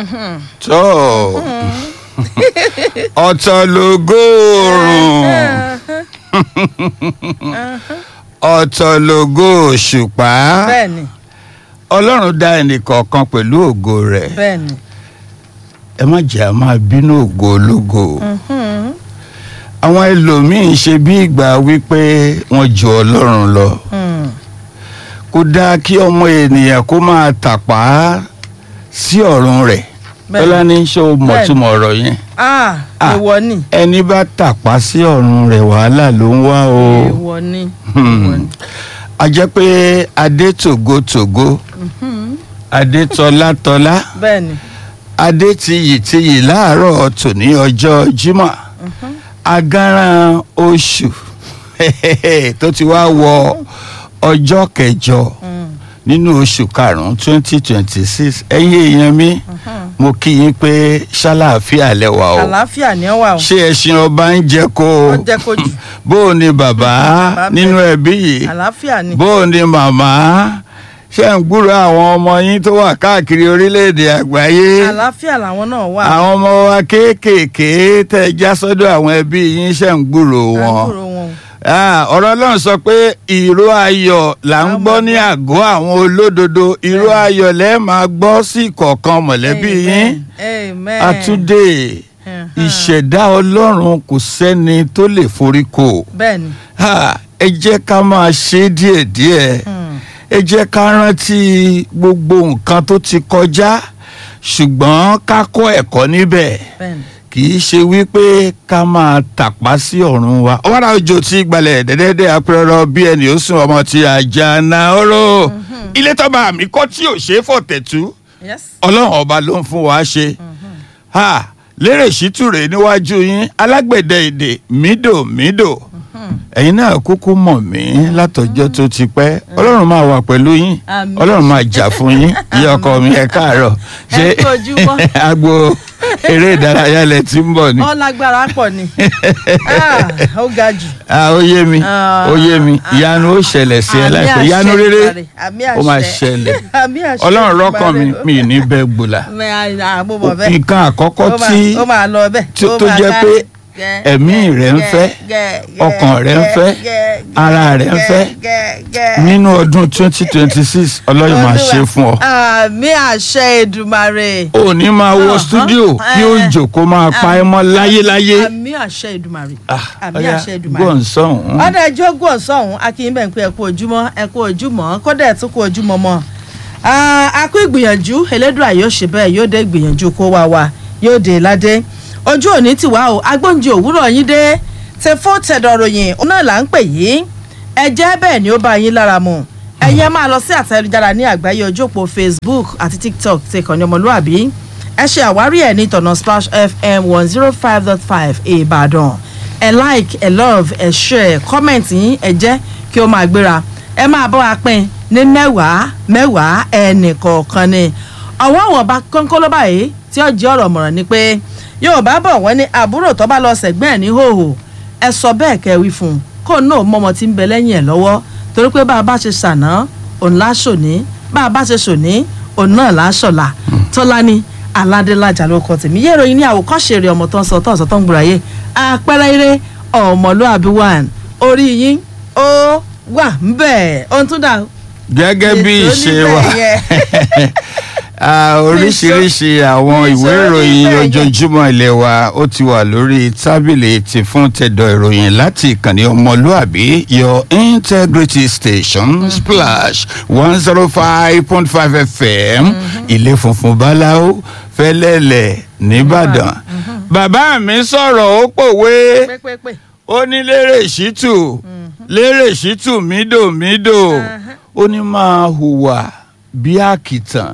tó ọ̀tọ̀ lógóòrùn ọ̀tọ̀ lógó òṣùpá bẹ́ẹ̀ni ọlọ́run dá ẹnìkọ̀ọ̀kan pẹ̀lú ògo rẹ̀ bẹ́ẹ̀ni ẹ má jẹ́ a máa bínú ògo ológo àwọn ẹlòmíín ṣe bí ìgbà wípé wọ́n ju ọlọ́run lọ kò dáa kí ọmọ ènìyàn kó máa tàpá sí ọ̀run rẹ̀ Bẹ́ẹ̀ni. tọ́lá ní ṣé o mọ̀túmọ̀ ọ̀rọ̀ yẹn ah Ah. èèwọ̀ ni ẹni bá tàpá sí ọ̀run rẹ̀ wàhálà ló ń wá o èèwọ̀ ni Hmm. èèwọ̀ ni. a jẹ́ pé adé tògótògó adé tọ́látọ́lá bẹ́ẹ̀ni adé tiyìtiyì láàárọ̀ tòní ọjọ́ Jímọ̀ agaran oṣù tó ti wá wọ ọjọ́ kẹjọ nínú oṣù karùn-ún twenty twenty six ẹ̀yin èèyàn mi mo kí yín pé ṣàlàáfíà lẹ́wà o àlàáfíà ni ó wà o ṣé ẹṣin ọba ń jẹ kó ó jẹ́ kó jù bó o ní bàbá Bàbá nínú ẹbí yìí àlàáfíà ni bó o ní màmá ṣé ń gbúrò àwọn ọmọ yín tó wà káàkiri orílẹ̀-èdè àgbáyé àlàáfíà làwọn náà wà àwọn ọmọ wa kéékèèké tẹ́ ẹ já sọ́dọ̀ àwọn ẹbí yín ṣe ń gbúrò à ń wọn kúrò wọn o. Ah, ọ̀rọ̀ ọlọ́run sọ pé ìró ayọ̀ là ń gbọ́ ní àgọ́ àwọn olódodo ìró ayọ̀ lẹ́ẹ̀ máa gbọ́ sí ìkọ̀ọ̀kan mọ̀lẹ́bí yín amen àtúndé Mhm. ìṣẹ̀dá ọlọ́run kò sẹ́ni tó lè forí kò bẹ́ẹ̀ni Ha, ẹ jẹ́ ká máa ṣe díẹ̀díẹ̀ Hmm. ẹ jẹ́ ká rántí gbogbo nǹkan tó ti kọjá ṣùgbọ́n ká kọ́ ẹ̀kọ́ níbẹ̀ bẹ́ẹ̀ni kì í ṣe wípé ká máa tàpá sí ọ̀run wa ọ̀wárà òjò tí gbalẹ̀ dẹ́dẹ́dẹ́ apẹ̀rọ bí ẹni ó sùn ọmọ tí ajá na ọ̀rọ̀ ilé tọ́ba mi kọ́ tí ò ṣe é fọ̀tẹ̀tù yes ọlọ́run ọba ló ń fún wa ṣe ha lérè ṣítúrè níwájú yín alágbẹ̀dẹ èdè mídòmídò ẹ̀yin náà kúkú mọ̀ mí látọjọ́ tó ti pẹ́ ọlọ́run máa wà pẹ̀lú yín Àmín. ọlọ́run máa jà fún yín ìyá ọkọ mi ẹ káàárọ̀ Ẹ kú ojúmọ́. agbo eré ìdárayá lẹ ti ń bọ̀ ni ọ lágbára pọ̀ ni Ah, ó ga jù Ah, ó yé mi Ah, ó yé mi ah, ìyanu ó ṣẹlẹ̀ sí ẹ Àmì láìpẹ́ àṣẹ ìyanu rere Èdùmàrè, àmì ó máa àṣẹ. ṣẹlẹ̀ Àmì àṣẹ ọlọ́run rọ́kàn mi Èdùmàrè. mi ní bẹ́ẹ̀ gbòlà Mẹ, à, mo mọ̀ bẹ́ẹ̀. nǹkan àkọ́kọ́ Ó máa- tí ó máa lọ bẹ́ẹ̀ tí- ó tó máa jẹ́ ká- pé gẹ́, ẹ̀mí gẹ́, rẹ̀ ń gẹ́, fẹ́, gẹ́, ọkàn rẹ̀ ń gẹ́, fẹ́, gẹ́, ara rẹ̀ ń gẹ́, fẹ́. gẹ́, gẹ́. nínú ọdún twenty twenty six ọlọ́run máa Olúwa. ṣe fún ọ. àmì àṣẹ Èdùmàrè. ò ní máa wọ Ọ̀hán, stúdíò kí ó eh, jòkó máa pa ẹ́ mọ́ láyéláyé. àmì àṣẹ Èdùmàrè. Ah, àmì ọ̀yá, àṣẹ Èdùmàrè. gbọ́n sọ̀hún. ọ̀dà ẹjọ́ gùn ọ̀sọ́hún akínyìnbẹ̀ ń pé ẹ̀kú ojúmọ́ ẹ̀kú ojúmọ́ kódà ẹ̀ tún kú ojúmọ́ mọ́ a kú ìgbìyànjú Elédùà yóò ṣe bẹ́ẹ̀ yóò dé ìgbìyànjú kó wá wa yóò dé ládé ojú òní ti wá o agbóúnjẹ òwúrọ̀ yín dé tẹ fún tẹ̀dọ̀ ròyìn òun náà là ń pè yín ẹ jẹ́ bẹ́ẹ̀ ni ó bá yín lára mu ẹ̀yẹ́ máa lọ sí àtẹ̀jára ní àgbáyé ojú òpó Facebook àti TikTok ti kàn ní ọmọlúàbí ẹ ṣe àwárí ẹ̀ ní ìtọ̀nà Splash FM one zero five dot five Ìbàdàn ẹ like ẹ love ẹ share comment yín ẹ jẹ́ kí ó máa gbéra ẹ máa bọ́ wa pín ní mẹ́wàá mẹ́wàá ẹnì kọ̀ọ̀kan ni ọ̀wọ́ àwọn ọba kọ́ńkọ́ ló báyìí tí ó jẹ́ ọ̀rọ̀ mọ̀ràn ni pé Yorùbá bọ̀ wọ́n ní àbúrò tó bá lọ sẹ̀gbẹ́ ẹ̀ ní hòhò ẹ sọ bẹ́ẹ̀ kẹ́ wí fún un kó náà mọ́mọ tí ń bẹ lẹ́yìn ẹ̀ lọ́wọ́ torí pé bá a bá ṣe ṣàná òun láṣòní bá a bá ṣe ṣòní òun náà láṣọ̀la Tọ́lání aládélájà ló kọ tèmi yé ìròyìn ní àwòkọ́ṣe rẹ̀ ọmọ tó ń sọ tó ń sọ tó ń gbòòrà yé àpẹẹrẹ eré ọmọlúàbí one orí yín ó wà ń bẹ̀ ohun tó dà gẹ́gẹ́ bí ètò ìṣe níbẹ̀ wa yẹn. Ah, oríṣiríṣi àwọn ìwé níṣó ìròyìn níbẹ̀ yẹn. ojoojúmọ́ ilé wa ó ti wà lórí tábìlì ti fún tẹ̀dọ̀ ìròyìn láti ìkànnì ọmọlúàbí your integrity station splash one zero five point five fm ilé funfun báláwo fẹlẹ́lẹ̀ nìbàdàn bàbá mi sọ̀rọ̀ ó pòwe pépépé ó ní lérè ṣítù lérè ṣítù mídòmídò ó ní máa hùwà bí àkìtàn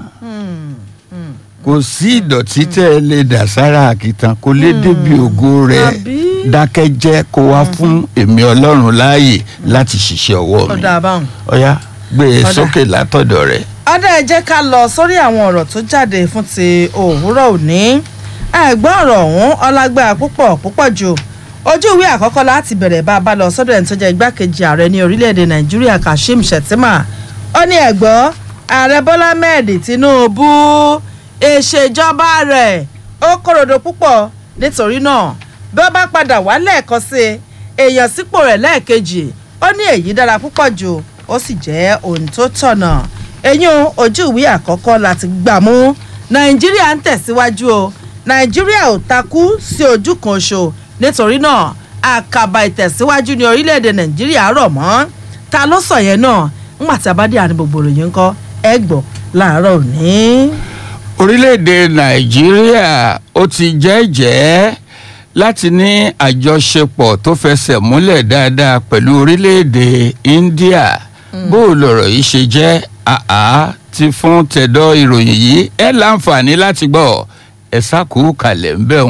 kò sí ìdọ̀tí tẹ́ ẹ lè dà sára àkìtàn kò lè débi ògo rẹ̀ Àbí? dákẹ́jẹ́ kó wá fún èmi ọlọ́run láàyè láti ṣiṣẹ́ ọwọ́ mi ọ̀dà àbáhùn. ọ̀yá gbé e Ọ̀dà. sókè látọ̀dọ̀ rẹ̀. ọ̀dà ẹ jẹ́ ká lọ sórí àwọn ọ̀rọ̀ tó jáde fún ti òwúrọ̀ òní ẹ̀gbọ́n ọ̀rọ̀ ọ̀hún ọlágbára púpọ̀ púpọ̀ jù ojú ìwé àkọ́kọ́ láti bẹ̀rẹ̀ bá a bá lọ sọ́dọ̀ ẹni tó jẹ́ igbákejì ààrẹ ní orílẹ̀-èdè nàìjíríà kashim shettima ó ní ẹ̀gbọ́n ààrẹ bọ́lá mẹ́ẹ̀dì tinubu ìṣèjọba rẹ̀ ó kòròdò púpọ̀ nítorí náà bí ó bá padà wá lẹ́ẹ̀kan sí i èèyàn sípò rẹ̀ lẹ́ẹ̀kejì ó ní èyí dára púpọ̀ jù ó sì jẹ́ ohun tó tọ̀nà eyín ojú ìwé àkọ́kọ́ láti gbà mú nàìjíríà ń tẹ̀síwájú o nàìjíríà ò takú sí ojú kan oṣù nítorí náà àkàbà ìtẹ̀síwájú ní orílẹ̀-èdè nàìjíríà rọ̀ mọ́ ta ló sọ yẹn náà ńgbà tí a bá dé àní gbogbo ròyìn ńkọ́ ẹ gbọ́ láàárọ̀ òní. orílẹ̀-èdè nàìjíríà ó ti jẹ́jẹ́ láti ní àjọṣepọ̀ tó fẹsẹ̀ múlẹ̀ dáadáa pẹ̀lú orílẹ̀-èdè india bó o lọ̀rọ̀ yìí ṣe jẹ́ àá ti fún tẹ̀dọ̀ ìròyìn yìí ẹ láǹfààní láti gbọ́ ẹ sákòó kalẹ̀ ń bẹ̀ ń.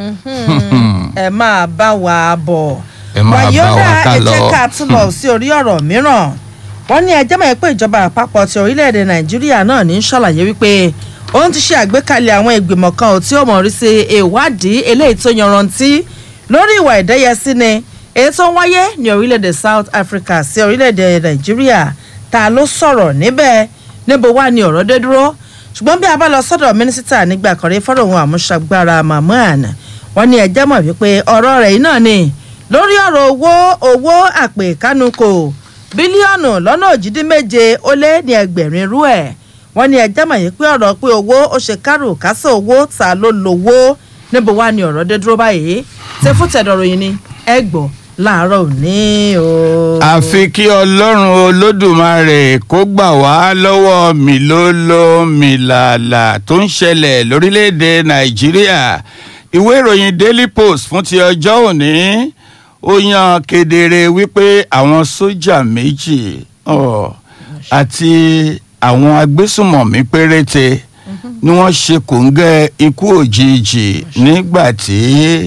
ẹ máa bá wa bọ̀ Ẹ máa bá wa ká ẹ lọ. jẹ́ ká tún lọ sí orí ọ̀rọ̀ mìíràn wọ́n ní ẹjẹ́ mọ̀ pé ìjọba àpapọ̀ ti orílẹ̀-èdè nàìjíríà náà ní í ṣàlàyé wípé òun ti ṣe àgbékalẹ̀ àwọn ìgbìmọ̀ kan ò tí ó mọ̀ rí sí ìwádìí eléyìí tó yanrantí lórí ìwà ìdẹ́yẹsí ni èyí tó ń wáyé ní orílẹ̀-èdè south africa sí orílẹ̀-èdè nàìjíríà ta ló sọ̀rọ̀ níbẹ̀ níbo wá ni ọ̀rọ̀ dé dúró ṣùgbọ́n bí a bá lọ sọ́dọ̀ mínísítà nígbà kan rí fọ́rọ̀ ohun àmúṣagbára mahmood wọ́n ní ẹjẹ́ mọ̀ wípé ọ̀rọ̀ rẹ̀ yìí náà ni lórí ọ̀rọ̀ owó owó àpè kánukò bílíọ̀nù lọ́nà òjìdínméje ó lé ní ẹgbẹ̀rin irú ẹ̀ wọ́n ní ẹjẹ́ mọ̀ yìí pé ọ̀rọ̀ pé owó ó ṣe kárò kásẹ̀ owó ta ló lówó níbo wá ni ọ̀rọ̀ dé dúró báyìí ṣé fún tẹ̀dọ̀rọ̀ yìí ni ẹ gbọ́ láàárọ̀ òní o. àfi kí ọlọ́run olódùmarè kó gbà wá lọ́wọ́ mìlóló mìlàlà tó ń ṣẹlẹ̀ lórílẹ̀‐èdè nàìjíríà ìwé ìròyìn daily post fún ti ọjọ́ òní ó yan kedere wípé àwọn sójà méjì ọ̀, àti àwọn agbésùmọ̀mí péréte ni wọ́n ṣe kòńgẹ́ ikú òjijì nígbà tí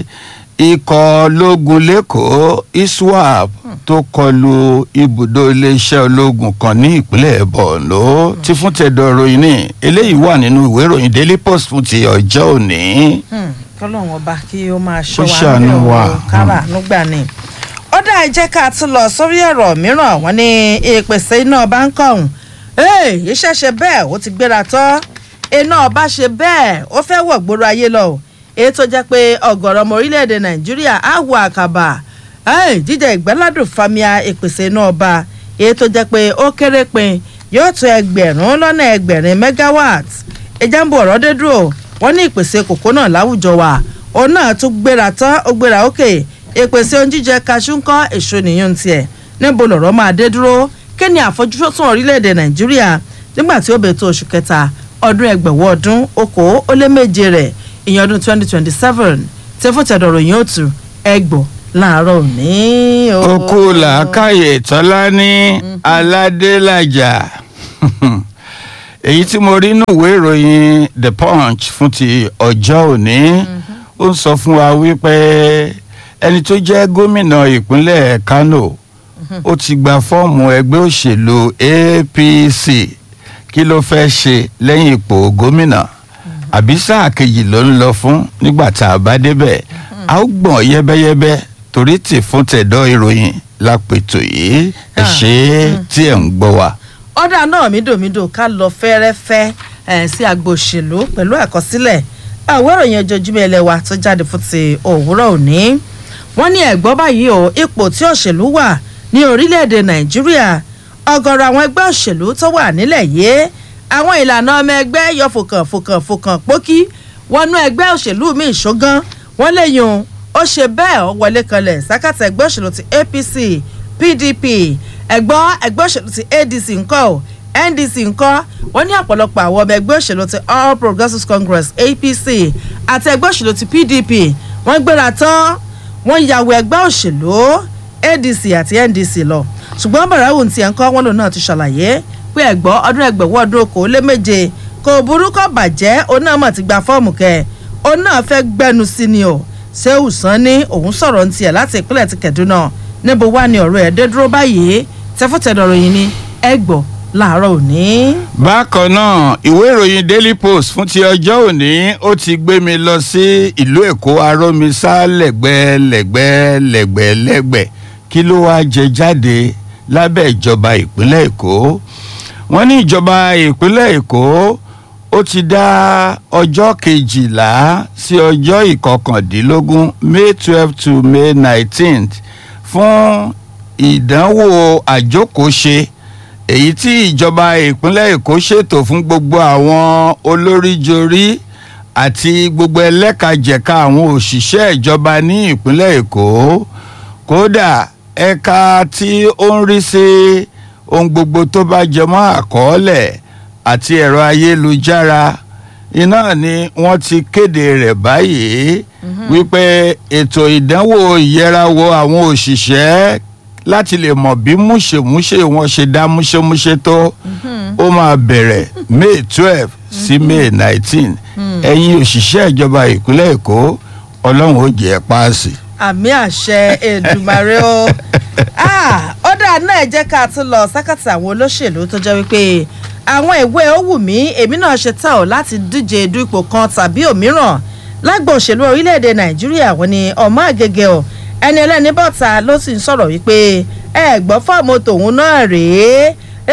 ikọ̀ ológun lẹ́kọ̀ọ́ iswap tó kọlu ibùdó iléeṣẹ́ ológun kan ní ìpínlẹ̀ borno ti fún tẹ̀dọ̀ ròyìn ní eléyìí wà nínú ìwé ìròyìn daily post fún ti ọjọ́ òní. Hmm, kọ́lọ́hún ọba kí ó máa Kó ṣọ́ wa ṣàánú nílẹ̀ wa. o, kára nígbà ni. ó dá ẹ jẹ́ ká tún lọ sórí ọ̀rọ̀ mìíràn wọ́n ní ìpèsè iná ọba ń kọ̀hún iṣẹ́ ṣe bẹ́ẹ̀ ó ti gbéra tán iná ọba ṣe bẹ́ẹ̀ ó fẹ́ wọ̀ gbòòrò ayé lọ o. èyí tó jẹ́ pé ọ̀gọ̀rọ̀ ọmọ orílẹ̀-èdè nàìjíríà á wọ àkàbà Ẹ́ẹ̀, jíjẹ ìgbáládùn famia ìpèsè iná ọba èyí tó jẹ́ pé ó kéré pin yóò tó ẹgbẹ̀rún lọ́nà ẹgbẹ̀rin megawatt ìjàmbá ọ̀rọ̀ dé dúró wọ́n ní ìpèsè kòkó náà láwùjọ wa òun náà tún gbéra tán ó gbéra òkè ìpèsè ohun jíjẹ kaṣú ń kọ́ èso nìyẹn tiẹ̀ níbo lọ̀rọ̀ máa dé dúró kí ni àfojúsùn orílẹ̀-èdè nàìjíríà nígbà tí ó bẹ̀ tó oṣù kẹta ọdún ẹgbẹ̀wọ̀ ọdún okòó ó lé méje rẹ̀ ìyẹn ọdún twenty twenty seven tẹ́fọ̀tẹ̀dọ̀rọ̀ yìí ó tù ẹgbọ̀ láàárọ̀ òní. o. okú làákàyè tọ́lá ní aládélájà èyí tí mo rí nínú ìwé ìròyìn the punch fún ti ọjọ́ òní ó ń sọ fún wa wípé ẹni tó jẹ́ gómìnà ìpínlẹ̀ kano ó ti gba fọ́ọ̀mù ẹgbẹ́ òṣèlú apc kí ló fẹ́ ṣe lẹ́yìn ipò gómìnà àbí sáà kejì ló ń lọ fún nígbà tá a bá débẹ̀ a ó gbọ̀n yẹ́bẹ́yẹ́bẹ́ torí tì fún tẹ̀dọ̀ ìròyìn lápètò yìí ẹ ṣe é tí ẹ̀ ń gbọ́ wa. ọ̀dà náà mídòmídò ká lọ fẹ́rẹ́fẹ́ ẹ̀ sí agbo òṣèlú pẹ̀lú àkọsílẹ̀ àwọn ìròyìn ojoojúmọ́ ilé wa tó jáde fún ti òwúrọ̀ òní wọ́n ní ẹ̀gbọ́n báyìí o ipò tí òṣèlú wà ní orílẹ̀-èdè nàìjíríà ọ̀gọ̀rọ̀ àwọn ẹgbẹ́ òṣèlú tó wà nílẹ̀ yìí àwọn ìlànà ọmọ ẹgbẹ́ yọ fòkàn fòkàn fòkàn pókí wọnú ẹgbẹ́ òṣèlú míì ṣógán wọ́n lè yun ó ṣe bẹ́ẹ̀ ó wọlé kanlẹ̀ sákàtà ẹgbẹ́ òṣèlú ti apc pdp ẹ̀gbọ́n ẹgbẹ́ òṣèlú ti adc ńkọ́ ò ndc ńkọ́ wọ́n ní ọ̀pọ̀lọpọ̀ àwọn ọmọ ẹgbẹ́ òṣèlú ti all progressives congress apc àti ẹgbẹ́ òṣèlú ti pdp wọ́n gbéra tán wọ́n yàwó ẹgbẹ́ òṣèlú adc àti ndc lọ ṣùgbọ́n bàràwù ti ẹ̀ ń kọ́ wọn lòun náà ti ṣàlàyé pé ẹ̀gbọ́n ọdún ẹgbẹ̀wọ́ ọdún okòó lé méje kò burú kò bàjẹ́ òun náà mọ̀ ti gba fọ́ọ̀mù kẹ́ òun náà fẹ́ gbẹnu sí ni o sehu sanni òun sọ̀rọ̀ ní tiẹ̀ láti ìpínlẹ̀ ti kẹ̀dúnà níbo wá ni ọ̀rọ̀ ẹ̀ dé dúró báyìí tẹ́fọ́tẹ̀dọ̀rọ̀ yìí ni ẹ gbọ́ láàárọ̀ òní. bákan náà ìwé ìròyìn daily post fún ti ọjọ́ òní ó ti gbé mi lọ sí ìlú èkó arómisá lẹ́gbẹ́lẹ́gbẹ́ lẹ́gbẹ́lẹ́gbẹ́ kí ló wáá jẹ jáde lábẹ́ ìjọba ìpínlẹ̀ èkó wọ́n ní ìjọba ìpínlẹ̀ èkó ó ti dá ọjọ́ kejìlá sí ọjọ́ ìkọkàndínlógún may twelve to may nineteenth fún ìdánwò àjókòóṣe èyí tí ìjọba ìpínlẹ̀ èkó ṣètò fún gbogbo àwọn olóríjorí àti gbogbo ẹlẹ́kajẹ̀ka àwọn òṣìṣẹ́ ìjọba ní ìpínlẹ̀ èkó kódà ẹ̀ka tí ó ń rí sí ohun gbogbo tó bá jẹmọ́ àkọọ́lẹ̀ àti ẹ̀rọ ayélujára iná ni wọ́n ti kéde rẹ̀ báyìí wípé ètò ìdánwò ìyẹrawò àwọn òṣìṣẹ́ láti lè mọ̀ bí múṣemúṣe wọn ṣe dá múṣemúṣe tó ó máa bẹ̀rẹ̀ may twelve sí may nineteen ẹ̀yin òṣìṣẹ́ ìjọba ìpínlẹ̀ èkó ọlọ́run ó jẹ́ páàsì. àmì àṣẹ èdùmàrè o ó dáa náà jẹ́ ká tún lọ sákàtà àwọn olóṣèlú tó jẹ́ wípé àwọn ìwé ó wù mí èmi náà ṣe tán ò láti díje du ipò kan tàbí òmíràn lágbo òṣèlú orílẹ̀-èdè nàìjíríà wọn ni ọmọ àgègè ọ̀ ẹni ẹlẹ́ni bọ́ta ló sì ń sọ̀rọ̀ wípé ẹ gbọ́ fọ́ọ̀mù tòun náà rèé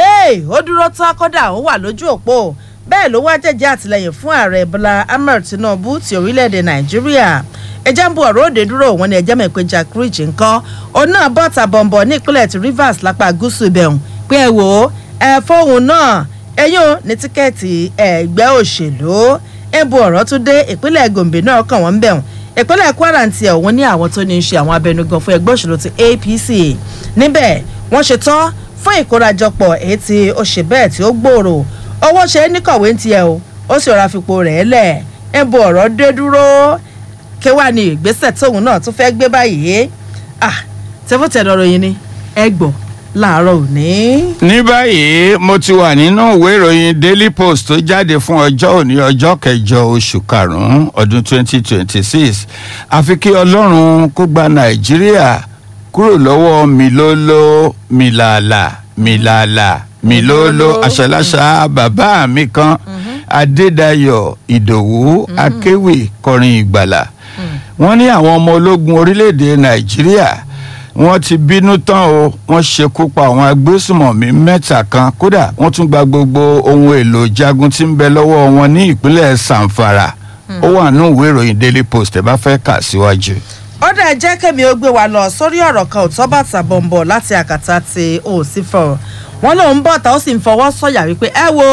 ó dúró tán kódà ó wà lójú òpó bẹ́ẹ̀ ló wá jẹ́jẹ́ àtìlẹyìn fún ààrẹ bọ́lá ahmed tinubu ti orílẹ̀-èdè nàìjíríà ẹjẹ́ ń bu ọ̀rọ̀ òde dúró wọn ni ẹjẹ́ mọ̀ pé jack ridge ńkọ́ òun náà bọ́ta bọ̀m̀bọ̀ ní ìpínlẹ̀ ti rivers lápá gúúsù ibẹ̀hùn pé ẹ wò ó ẹ fóun náà ẹyún ní tíkẹ́ẹ̀tì ẹgbẹ́ òṣèlú ẹ bu ọ̀rọ̀ tún dé ìpínlẹ̀ gombe náà kàn wọ́n ń bẹ̀hùn ìpínlẹ̀ kwara ti ẹ̀ wọ́n ní àwọn tó ní í ṣe àwọn abẹnugan fún ẹgbẹ́ òṣèlú ti apc níbẹ̀ wọ́n ṣe tán fún ìkórajọpọ̀ èyí tí ó ṣe bẹ́ẹ̀ tí ó gbòòrò owó ṣe é níkọ̀wé ń tiẹ̀ o ó sì rọra fipò rẹ̀ lẹ̀ ẹ bu ọ̀rọ̀ dé dúró kí wàá ní ìgbésẹ̀ tóun náà tún fẹ́ gbé báyìí ah tẹ́fọ́tẹ̀ lọ́rọ̀ yìí ni ẹ gbọ́ láàárọ̀ òní. ní báyìí mo ti wà nínú ìwé ìròyìn daily post tó jáde fún ọjọ́ òní ọjọ́ kẹjọ oṣù karùn-ún ọdún 2026 àfi kí ọlọ́run kó gba nàìjíríà kúrò lọ́wọ́ milolo milala milala milolo aṣaláṣa bàbá mi kan adédayọ̀ ìdòwú akéwì kọrin ìgbàlà wọ́n ní àwọn ọmọ ológun orílẹ̀-èdè nàìjíríà wọ́n ti bínú tán o wọ́n ṣekú pa àwọn agbésùmọ̀mí mẹ́ta kan kódà wọ́n tún gba gbogbo ohun èlò jagun tí ń bẹ lọ́wọ́ wọn ní ìpínlẹ̀ sanfara ó wà nínú ìwé ìròyìn daily post ẹ bá fẹ́ kà síwájú. ó dẹ̀ jẹ́ kẹ́mi ó gbé wa lọ sórí ọ̀rọ̀ kan ò tọ́ bàtà bọ̀m̀bọ̀ láti àkàtà ti òsínfọ̀ wọ́n lòun bọ̀ tá ó sì ń fọwọ́ sọ̀yà wípé ẹ wo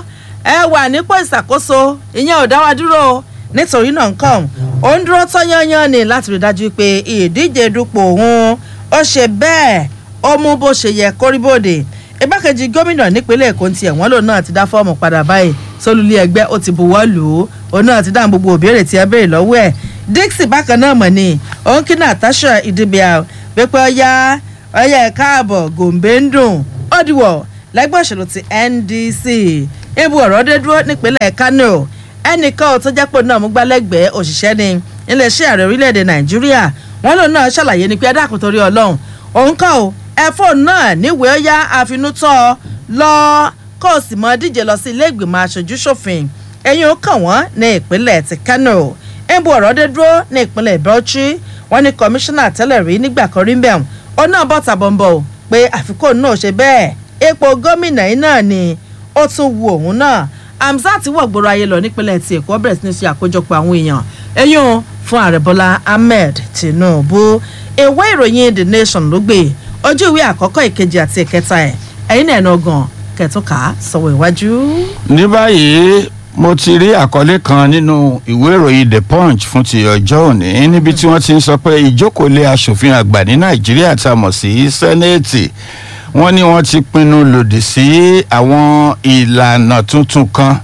ẹ wà nípò ìṣàkóso ìyẹn ò dá wa dúró nítorí náà nǹkan ó ń dúró tán yányán ni láti rí dájú pé ìdíje dupò òun ó ṣe bẹ́ẹ̀ ó mú bó ṣe yẹ kórìbòdè igbákejì gómìnà nípínlẹ̀ èkó tiẹ̀ wọ́n lòun náà ti dá fọ́ọ̀mù padà báyìí sólùlé ẹgbẹ́ ó ti buwọ́ lù ú òun náà ti dáhùn gbogbo òbéèrè tí ẹ béèrè lọ́wọ́ ẹ̀ dixie bákan náà mọ̀ ni òun kí natasha ìdìbìà pépé ọyá ọyá ẹ̀ káàbọ̀ gòǹbé ń dùn ó dìwọ̀ lẹ́gbẹ́ òṣèlú ti ndc ibu ọ̀rọ̀ dé dúró nípínlẹ̀ kano ẹnìkan ò tó jẹ́ pé náà mú gbálẹ́gbẹ̀ẹ́ òṣìṣẹ́ ni iléeṣẹ́ ààrẹ orílẹ̀-èdè nàìjíríà wọ́n lòun náà ṣàlàyé ni pé ẹ̀dàkùn torí ọlọ́run òun kọ́ ò ẹ fóònù náà níwèé ó yá àfinútọ́ lọ kó o sì mọ díje lọ sí ilé ìgbìmọ̀ aṣojú ṣòfin ẹ̀yìn ó kàn wọ́n ní ìpínlẹ̀ ti kano ẹ̀bù ọ̀rọ̀ dé dúró ní ìpínlẹ̀ bauchi wọ́n ní kọmíṣánná tẹ́lẹ̀ rí nígbà kan rí mbẹ́m ó náà bọ́ tàbọ̀nbọ̀ pé àfikún náà ṣe bẹ́ẹ̀ ipò gómìnà yìí náà ni ó tún wu òun náà hamzat wọ̀ gbòòrò ayé lọ nípínlẹ̀ tí èkó bẹ̀rẹ̀ sí ní ṣe àkójọpọ̀ àwọn èèyàn ẹ̀yìn fún ààrẹ bọ́lá ahmed tinubu ìwé ìròyìn the nation ló gbé ojú ìwé àkọ́kọ́ ìkejì àti ìkẹta ẹ̀ ẹ̀yìn náà ẹ̀nà ọgàn kẹtùkà sọ̀wọ́ iwájú. ní báyìí mo ti rí àkọlé kan nínú ìwé ìròyìn the punch fún ti ọjọ́ òní níbi tí wọ́n ti ń sọ pé ìjókòólé asòfin àgbà ní nàìjíríà tá a mọ̀ sí sẹ́nẹ́ẹ̀tì wọ́n ní wọ́n ti pinnu lòdì sí àwọn ìlànà tuntun kan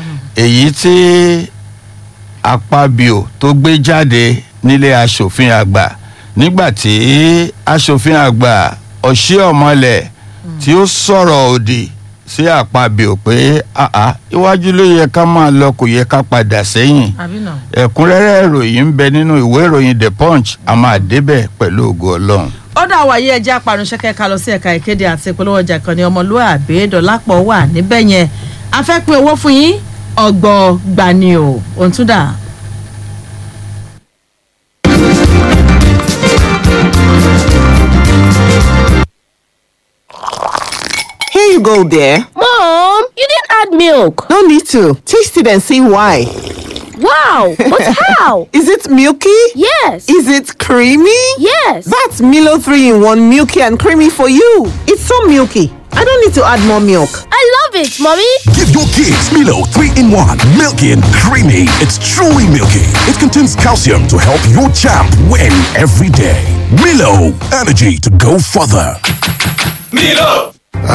èyí tí apabio tó gbé jáde nílé asòfin àgbà nígbà tí asòfin àgbà ọ̀ṣíọ̀mọlẹ̀ tí ó sọ̀rọ̀ òdì sí àpabio pé àá iwájú ló yẹ ká máa lọ kò yẹ ká padà sẹ́yìn ẹ̀kúnrẹ́rẹ́ ìròyìn ń bẹ nínú ìwé ìròyìn the punch a máa débẹ̀ pẹ̀lú ògo ọlọ́run ó dà wáyé ẹjẹ́ aparunṣẹ́kẹ́ ká lọ sí ẹ̀ka ìkéde àti ìpolówó ọjà kan ní ọmọlúwàbí dọ̀lápọ̀ wà níbẹ̀ yẹn a fẹ́ pín owó fún yín ọgbọ̀n gbani o òun tún dà. Here you go, dear. Mom, you didn't add add milk. No need to. Taste it and see why. Wow, but how? Is it milky? Yes. Is it creamy? Yes. That's Milo 3 in 1 milky and creamy for you. It's so milky. I don't need to add more milk. I love it, mommy. Give your kids Milo 3 in 1. Milky and creamy. It's truly milky. It contains calcium to help your champ win every day. Milo, energy to go further. Milo!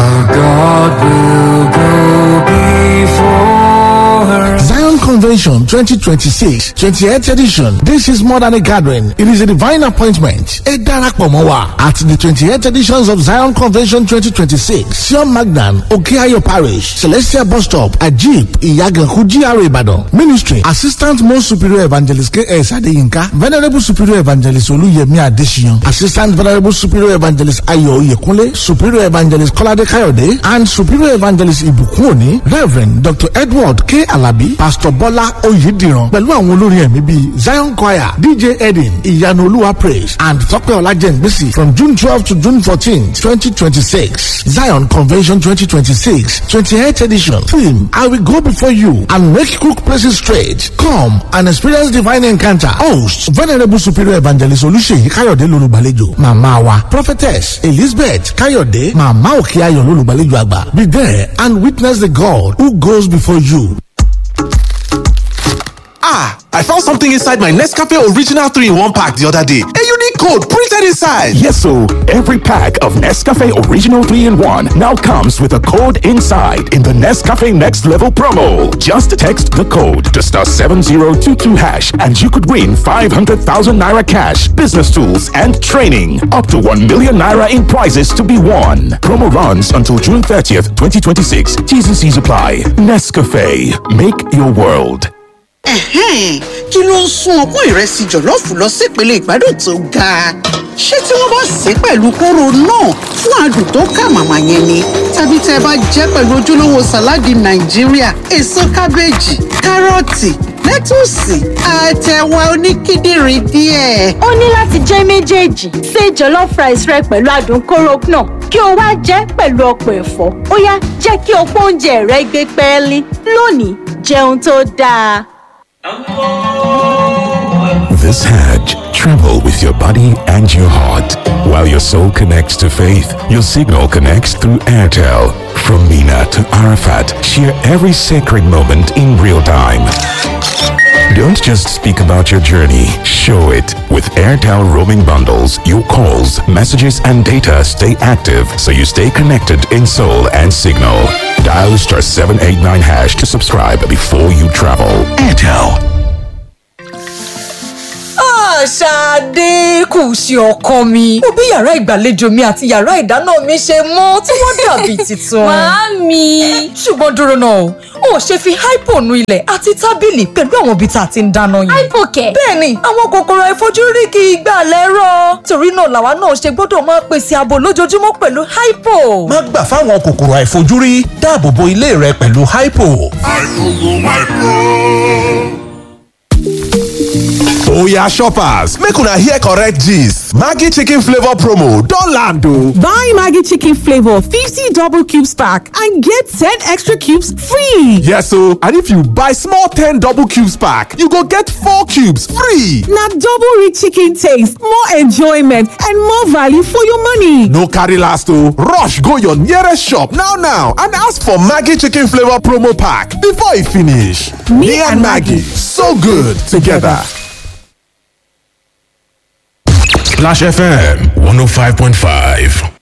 Zion Convention 2026 28th edition. This is more than a gathering. It is a divine appointment. A darapọ̀ mọ́ wa at the 28th editions of Zion Convention 2026. Sion Magnan, Okeayo Parish, Celestial Bus Stop, Ajib, Iyaganku, GRA Ibadan. Ministry, Assistant Most Superior Evangelist K.S. Adeyinka, Venerable Superior Evangelist Oluyemi Adesina, Assistant Venerable Superior Evangelist Ayo Oyekunle, Superior Evangelist Kolade Kayode, and Superior Evangelist Ibukun Oni, Reverend Dr. Edward K. Alabi, Pastor Bola Oyidiran, pẹ̀lú àwọn olórin ẹ̀mí bíi Zion Choir, DJ Edin, Ìyanu Olúwa Praise, and Tọ́pẹ́ Ọlájẹ́ngbèsì from June twelve to June fourteen, twenty twenty-six. Zion Convention twenty twenty-six, twenty-eighth edition. Theme, I will go before you and make crooked places straight. Come and experience divine encounter. Host, Venerable Superior Evangelist Olúṣèyí Káyọ̀dé lolùgbàlejò. Màmá wa, Prophetess Elizabeth Káyọ̀dé, Màmá Òkè Ayọ̀ lolùgbàlejò àgbà. Be there and witness the God who goes before you. Ah, I found something inside my Nescafe Original 3 in 1 pack the other day. A unique code printed inside. Yes, so every pack of Nescafe Original 3 in 1 now comes with a code inside in the Nescafe Next Level promo. Just text the code to star 7022 hash and you could win 500,000 naira cash, business tools, and training. Up to 1 million naira in prizes to be won. Promo runs until June 30th, 2026. T's and C's apply. Nescafe. Make your world. Ẹ̀hẹ́n, kí ló ń sún ọpọ́n ìrẹsì jọ̀lọ́ọ̀fù lọ sípele ìgbádùn tó ga? Ṣé tí wọ́n bá sè é pẹ̀lú kóró náà fún adùn tó kà màmá yẹn ni? Tàbí tẹ́ ẹ bá jẹ́ pẹ̀lú ojúlówó sàláàdì Nàìjíríà, èso kábéèjì, kárọ̀tì, lẹ́tùsì, àtẹ̀wà oníkíndìnrín díẹ̀. ó ní láti jẹ́ méjèèjì ṣe jollof rice rẹ pẹ̀lú adùn kóró náà kí o wá jẹ́ pẹ̀lú ọ̀pọ̀ ẹ̀fọ́ ó yá jẹ́ kí ọ̀pọ̀ oúnjẹ rẹ gbé pẹ́ẹ́lí lónìí jẹun tó dáa. This Hajj, travel with your body and your heart. While your soul connects to faith, your signal connects through Airtel. From Mina to Arafat, share every sacred moment in real time. Don't just speak about your journey, show it. With Airtel roaming bundles, your calls, messages, and data stay active so you stay connected in soul and signal. Dial star 789 hash to subscribe before you travel. Airtel. Ṣadé kù sí ọkọ mi. Mo bí yàrá ìgbàlejò mi àti yàrá ìdáná mi ṣe mọ́ tí wọ́n dàbí tuntun. Màámi. Ṣùgbọ́n dúró náà o, o ò ṣe fi hypo nu ilẹ̀ àti tábìlì pẹ̀lú àwọn ibi tá a ti ń dáná yìí. Hypo kẹ̀. Bẹ́ẹ̀ni, àwọn kòkòrò àìfojúrí kì í gbà lẹ́rọ̀. Torí náà làwa náà ṣe gbọ́dọ̀ máa pèsè ààbò lójoojúmọ́ pẹ̀lú hypo. Má gbà fáwọn kòkòrò àìfojúrí dáàbò bo ilé rẹ pẹ̀lú hypo. Oya shoppers, make una hear correct gist. Maggi chicken flavor promo don land o. Buy Maggie Chicken Flavor 50 double cubes pack and get 10 extra cubes free. Yes o, and if you buy small 10 double cubes pack, you go get 4 cubes free. Now double rich chicken taste, more enjoyment, and more value for your money. No carry last o, rush go your nearest shop now now and ask for Maggi chicken flavor promo pack before e finish. Me and Maggie, so good together. Splash FM 105.5.